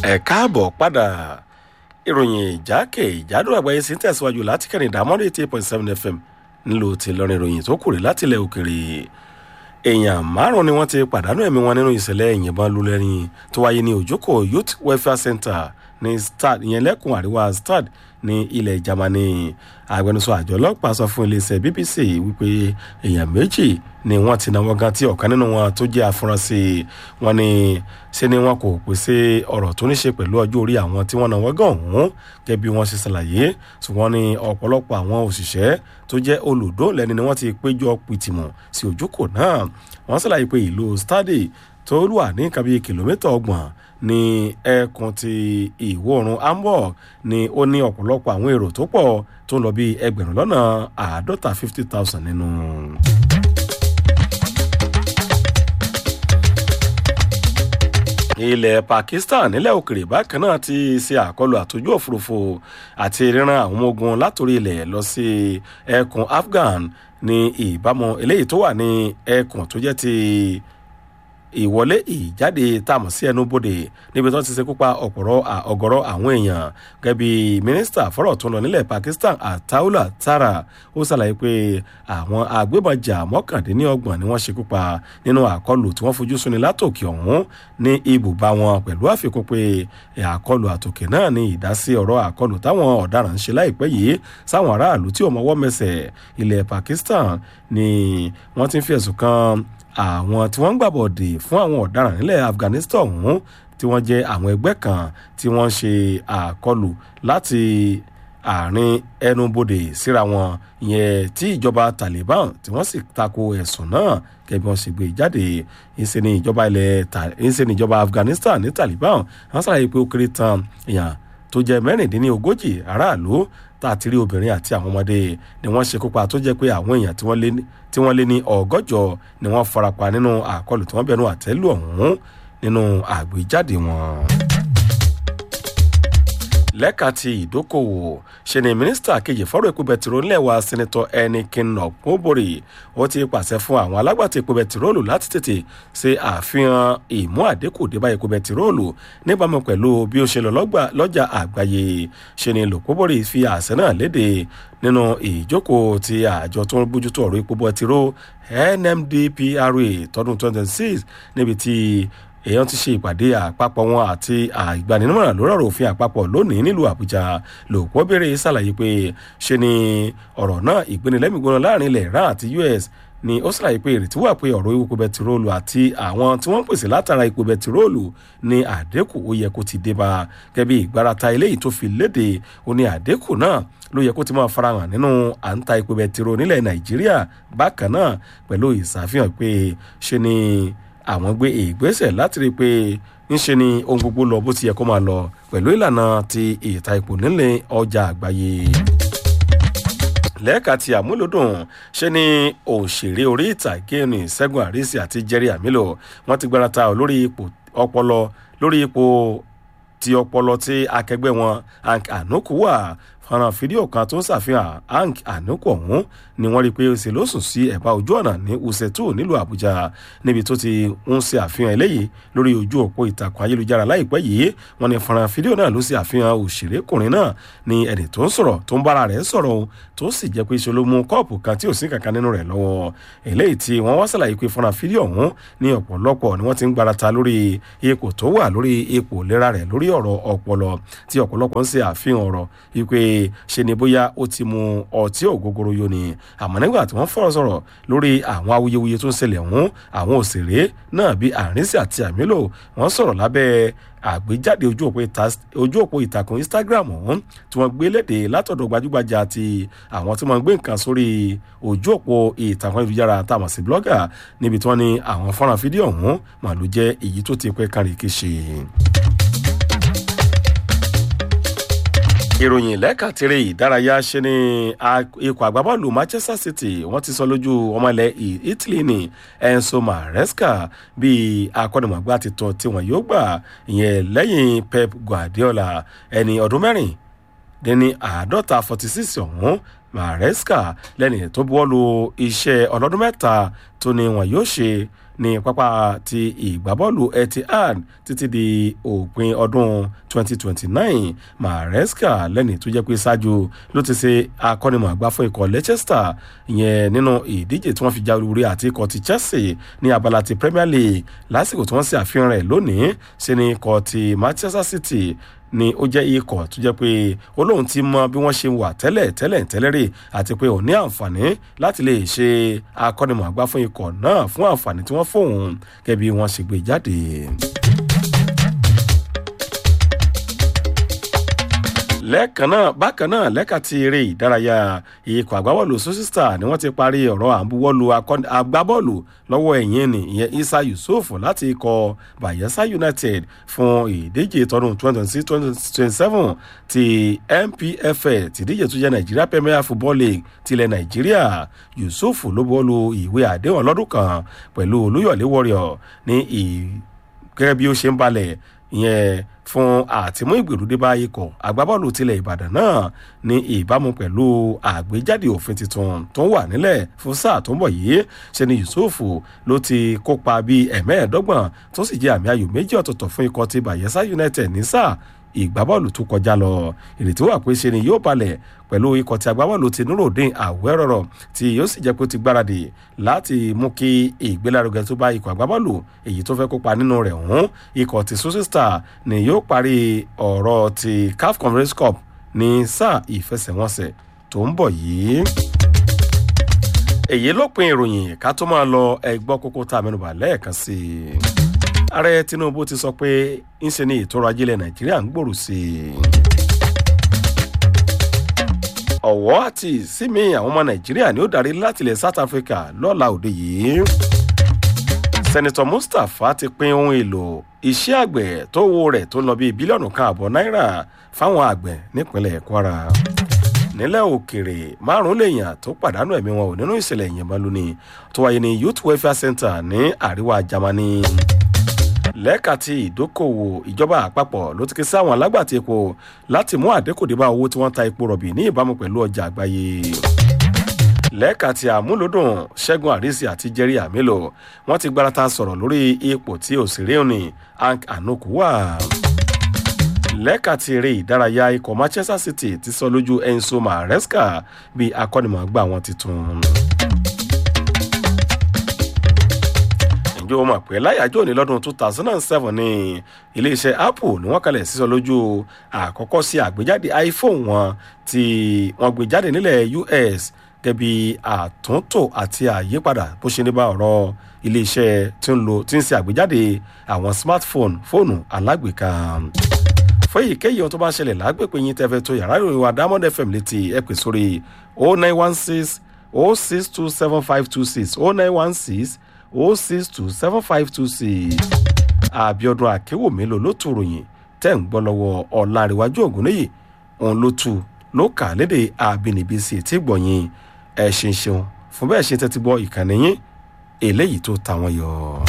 ẹ káàbọ̀ padà ìròyìn ìjákè ìjádùn àgbáyé sí ń tẹ̀síwájú láti kẹrin ìdámọ́rẹ́ eighty eight point seven fm nílò tí lọ́rin ìròyìn tó kùrè láti ilẹ̀ òkèrè èèyàn márùn ni wọ́n ti pàdánù ẹ̀mí wọn nínú ìṣẹ̀lẹ̀ ìyìnbọn lulẹ̀rin tó wáyé ní òjòkó youth welfare center ní stad ìyẹn lẹ́kùn àríwá stad ní ilẹ̀ germany agbẹnusọ àjọ ọlọ́pàá sọ fún iléeṣẹ́ bbc wípé èèyàn méjì ni wọ́n ti náwó gan tí ọ̀kan nínú wọn tó jẹ́ afurasí wọn ni ṣe ni wọn kò pèsè ọ̀rọ̀ tó ní ṣe pẹ̀lú ọjọ́ orí àwọn tí wọ́n náwó gan ọ̀hún gẹ́gẹ́ bí wọ́n ṣe ṣàlàyé ṣùgbọ́n ní ọ̀pọ̀lọpọ̀ àwọn òṣìṣẹ́ tó jẹ́ olùdóòlẹ́ni ni wọ́n ti péjọ pìtìmọ̀ sí ojúkò náà wọ́n ṣàlàyé pé ìlú stade tó wà ní nǹkan bíi kìlómítà ọgbọ̀n ní ẹkùn ti ìwọ̀ oòrùn hamburg ni ó ní ọ̀pọ̀lọpọ̀ àwọn èrò tó pọ̀ tó ń lọ bíi ẹgbẹ̀rún lọ́nà àádọ́ta fifty thousand nínú. ilẹ̀ pakistan nílẹ̀ òkèrè bákan náà ti ṣe àkọlù àtòjú òfurufú àti ríran àwọn ọmọ ogun látòrí ilẹ̀ lọ sí ẹkùn afghan ní ìbámu eléyìí tó wà ní ẹkùn tó jẹ́ ti ìwọlé ìjáde tààmù sí ẹnu bodè níbi tó ti ṣekú pa ọ̀pọ̀rọ̀ ọ̀gọ̀rọ̀ àwọn èèyàn gẹ́gẹ́ bí mínísítà fọ́rọ̀ tó ń lọ nílẹ̀ pakistan ataula tara ó ṣàlàyé pé àwọn agbébọnjà mọ́kàndínlọ́gbọ̀n ni wọ́n ṣekú pa nínú àkọlù tí wọ́n fojú sunni látòkè ọ̀hún ní ibùba wọn pẹ̀lú àfikún pé àkọlù àtòkè náà ní ìdásí ọ̀rọ̀ àkọlù táwọn ọ̀daràn ń ṣe láìpẹ́ yìí sáwọn aráàlú tí ò mọwọ́ mẹsẹ̀ ilẹ̀ pakistan ni wọ́n ti ń fi ẹ̀sùn kan àwọn tí wọ́n ń gbàbọ̀dè fún àwọn ọ̀daràn nílẹ̀ afghanistan ọ̀hún tí wọ́n jẹ́ àwọn ẹgbẹ́ kan tí wọ́n ń ṣe àkọlù láti àárín ẹnubodè síra wọn ìyẹn tí ìjọba taliban tí wọ́n sì tako ẹ̀sùn náà gẹ́gẹ́ bí wọ́n ṣe gbé jáde ìṣe ni ìjọba ilẹ̀ ìṣe ni ìjọba afghanistan ní taliban wọ́n ṣàlàyé pé ó kéré tán èèyàn tó jẹ́ mẹ́rìndínlógójì aráàlú tá a ti rí obìnrin àti àwọn ọmọdé ni wọ́n ṣe kópa tó jẹ́ pé àwọn èèyàn tí wọ́n lé ní ọgọ́jọ ni wọ́n farapa nínú àkọlù tí wọ́n bẹ̀rù àtẹ́lù ọ̀hún nínú àgbéjáde wọn lẹ́ka ti ìdókòwò ṣe ni mínísítà kejì fọ́rọ̀ epo bẹtiró ńlẹ̀wà sẹ́nitọ́ ẹnikin ọ̀pọ̀bọ̀rì ó ti pàṣẹ fún àwọn alágbàtà epo bẹtiróòlù láti tètè ṣe àfihàn ìmú àdínkù débà epo bẹtiróòlù níbàámu pẹ̀lú bí ó ṣe lọ lọ́jà àgbáyé ṣe ni lọ́pọ̀bọ̀rì fi àṣẹ náà léde nínú ìjókòó ti àjọ tó ń bójútó ọ̀rọ̀ epo bẹtiró nmdpra tọdún 2026 níbi tí èèyàn ti ṣe ìpàdé àpapọ̀ wọn àti àgbaninímọ̀ràn lórí ọ̀rọ̀ òfin àpapọ̀ lónìí nílùú àbújá lòpọ̀ béèrè ṣàlàyé pé ṣe ni ọ̀rọ̀ náà ìgbénilẹ́mìgbóná láàrin ilẹ̀ iran àti us ni ó ṣàlàyé pé ìrètí wà pé ọ̀rọ̀ epo bẹtiróòlù àti àwọn tí wọ́n ń pèsè látara epo bẹtiróòlù ní àdínkù ó yẹ kó ti dé bá gẹ́gẹ́ bí ìgbárata eléyìí tó fi léde ó ní àdínkù náà ló yẹ kó ti máa farahàn nínú à ń ta epo bẹtiró nílẹ̀ nàìjíríà bákan náà pẹ̀lú ìṣàfihàn pé ṣe ni àwọn gbé ìgbésẹ̀ láti rí i pé ńṣe ni ohun gbogbo lọ bó ti yẹ kó máa lọ pẹ̀lú ìlànà ti ìta ipò nílẹ̀ ọjà àgbáyé lẹ́ẹ̀ka ti àmúlòdùn ṣe ni òṣèré orí ìtàgé ní ṣẹ́gun àrísí àti jerry amilo wọ́n ti gbárata lórí ipò ọpọlọ lórí ipò ti ọpọlọ tí akẹgbẹ́ wọn hank anuku wà fọ́nrán fídíò kan tó ń ṣàfihàn hank anuku ọ̀hún ni wọ́n rí i pé ó ṣe ló sùn sí ẹ̀bá ojú ọ̀nà ní usetu nílùú àbújá níbi tó ti ń ṣe àfihàn eléyìí lórí ojú òpó ìtàkùn ayélujára láìpẹ́ yìí wọ́n ní fọ́nrán fídíò náà ló ṣe àfihàn òṣèrékùnrin náà ní ẹni tó ń sọ̀rọ̀ tó ń bára rẹ̀ sọ̀rọ̀ tó sì jẹ́ pé ṣe ló mú kọ́ọ̀pù kan tí ò sí kankan nínú rẹ̀ lọ́wọ́ eléyìí tí wọ́n wá ṣàlàyé pé fọ́nrán fídíò ọ̀hún ní ọ̀pọ̀lọpọ̀ ni wọ́n ti ń gbarata lórí ipò tó wà lórí ipò ìlera rẹ̀ lórí ọ̀rọ̀ ọpọlọ tí ọ̀pọ̀lọpọ̀ ń ṣe àfihàn ọ̀rọ̀ wípé ṣe ni bóyá ó ti mu ọtí ògógóró yó ni àmọ́ nígbà tí wọ́n fọ̀rọ̀ sọ̀rọ̀ lórí àwọn awuyewuye tó ń ṣẹlẹ̀ ọ̀hún àwọn òṣèré náà bíi àrínsì àti àmìlò wọ́n sọ̀rọ̀ lábẹ́ àgbéjáde ojú òpó ìtàkùn instagram ọ̀hún tí wọ́n gbé léde látọ̀dọ̀ gbajúgbajà àti àwọn tí wọ́n gbé nǹkan sórí ojú òpó ìtàkùn ayélujára táwọn sí blogger níbi tí wọ́n ní àwọn fọ́nrán fídíò ọ̀hún màlúù jẹ́ èyí tó ti pẹ́ kárí kéṣe. ìròyìn lẹ́kàtìrì ìdárayá ṣe ni ikọ̀ àgbábọ́ọ̀lù manchester city wọ́n ti sọ lójú ọmọlẹ̀ italy ní enzo maresca bíi akọ́nimọ̀gbá titun tí wọ́n yóò gbà ìyẹn lẹ́yìn pep guardiola ẹni ọdún mẹ́rin dẹ́ni àádọ́ta forty six ọ̀hún maresca lẹ́ni tó buwọ́lu iṣẹ́ ọlọ́dún mẹ́ta tó ní wọn yóò ṣe ní pápá ti ìgbábọ́ọ̀lù etihad títí di òpin ọdún 2029 maresca lẹ́ni tó jẹ́ pé ṣáájú ló ti ṣe akọ́nimọ̀ọ́gbá fún ikọ̀ leicester ìyẹn nínú ìdíje tí wọ́n fi jáwé orí àti ikọ̀ ti chelsea ní abala ti premier league lásìkò tí wọ́n ṣe àfihàn rẹ̀ lónìí ṣe ní ikọ̀ ti manchester city ni ó jẹ́ ikọ̀ tó jẹ́ pé olóhùn ti mọ bí wọ́n ṣe wà tẹ́lẹ̀ tẹ́lẹ̀ tẹ́lẹ̀ rè àti pé òun ní àǹfààní láti lè ṣe akọ́nimọ̀ọ́gbá fún ikọ̀ náà fún àǹfààní tí wọ́n fóun gẹ́gẹ́ bí wọ́n ṣe gbé jáde. lẹ́ẹ̀kan náà bákan náà lẹ́ka ti eré ìdárayá ikọ̀ àgbábọ́ọ̀lù sọ́sísítà ni wọ́n ti parí ọ̀rọ̀ àbúwọ́lù agbábọ́ọ̀lù lọ́wọ́ ẹ̀yìn ni ìyẹn isa yusuf láti ikọ̀ bayelsa united fún ìdíje tọdún 2026-2027 ti npfl tìdíje tó jẹ́ nigeria premier football league tilẹ̀ nàìjíríà yusuf ló bọ́ọ̀lù ìwé àdéhùn ọlọ́dún kan pẹ̀lú olúyọ̀lé warrior ní gẹ́gẹ́ bí ó ṣe ń balẹ̀ ìyẹn fún àtìmú ìgbèrúdé bá ikọ̀ agbábọ́ọ̀lù tilẹ̀ ìbàdàn náà ní ìbámu pẹ̀lú àgbéjáde òfin tuntun tó ń wà nílẹ̀ fún sáà tó ń bọ̀ yìí ṣe ni yusuf ló ti kópa bíi ẹ̀mẹ́ẹ̀ẹ́dọ́gbọ̀n tó sì jẹ́ àmì ayò méjì ọ̀tọ̀ọ̀tọ̀ fún ikọ̀ ti bayelsa united ní sáà ìgbábọ́ọ̀lù tó kọjá lọ ìrètí wà pé ṣe ni yóò balẹ̀ pẹ̀lú ikọ̀ tí agbábọ́ọ̀lù ti nurudeen àwẹ́rọ̀rọ̀ tí yóò sì jẹ́ pé ó ti gbáradì láti mú kí ìgbélárugẹ tó bá ikọ̀ agbábọ́ọ̀lù èyí tó fẹ́ kópa nínú rẹ̀ hùn ikọ̀ ti susi star ni yóò parí ọ̀rọ̀ ti caf conference cup ní sáà ìfẹsẹ̀wọnsẹ̀ tó ń bọ̀ yìí èyí ló pin ìròyìn ká tó máa lọ ẹgbọ́ kókó tá a mẹ́nuba lẹ́ẹ̀kan sí i ààrẹ tinubu ti sọ pé ńṣe ni ètò ọrọ̀ ajé ilẹ̀ nàìjíríà ń gbòòrò sí i. ọ̀wọ́ àti ìsinmi àwọn ọmọ nàìjíríà ni ó darí láti ilẹ̀ south africa lọ́la òde yìí. sẹ́nitọ̀ mustapha ti pín ohun èlò iṣẹ́ àgbẹ̀ tó wo rẹ̀ tó ń lọ bíi bílíọ̀nù kan àbọ̀ náírà fáwọn àgbẹ̀ nípínlẹ̀ kwara. nílẹ̀ òkèrè márùn-ún lèèyàn tó pàdánù ẹ̀mí wọn ò nínú ìṣẹ̀lẹ̀ ìyẹ̀mọ́ lónìí tó wáyé ní youth welfare center ní àríwá germany lẹ́ka ti ìdókòwò ìjọba àpapọ̀ ló ti ké sí àwọn alágbàtí epo láti mú àdínkù bá owó tí wọ́n ta epo rọ̀bì ní ìbámu pẹ̀lú ọjà àgbáyé. lẹ́ka ti àmúlòdùn ṣẹ́gun àrísí àti jerry amilo wọ́n ti gbárata sọ̀rọ̀ lórí ipò tí òṣèré òní hank anoku wà. lẹ́ka ti eré ìdárayá ikọ̀ manchester city ti sọ lójú enzo maresca bí akọ́nimọ̀ọ́gbà wọn ti tún. ìjọ mọ̀ pé láyàjọ́ òní lọ́dún two thousand and seven ní iléeṣẹ́ apple ni wọ́n kalẹ̀ sísọ lójú àkọ́kọ́ sí àgbéjáde iphone wọn tí wọ́n gbé jáde nílẹ̀ us gẹ́bí àtúntò àti àyípadà bó ṣe ní bá ọ̀rọ̀ iléeṣẹ́ tí ń lo tí ń ṣe àgbéjáde àwọn smartphone fóònù alágbèéká fún èyíkéyìí ohun tó bá ń ṣẹlẹ̀ lágbègbè yín tẹ́fẹ́ tó yàrá ìròyìn wa diamond fm létí ẹ pè sórí o nine one six o six two seven five two six o nine one six o six two seven five two six àbíọdún àkéwò mélòó ló tù ròyìn tẹ́ ń gbọ́ lọ́wọ́ ọ̀làríwájú ògúnnéyè òun ló tù ló kà léde àbínibí sí etí gbọ̀nyìn ẹ̀ ṣeun ṣeun fún bẹ́ẹ̀ ṣe tẹ́tí gbọ́ ìkànnì yín eléyìí tó ta wọn yọ.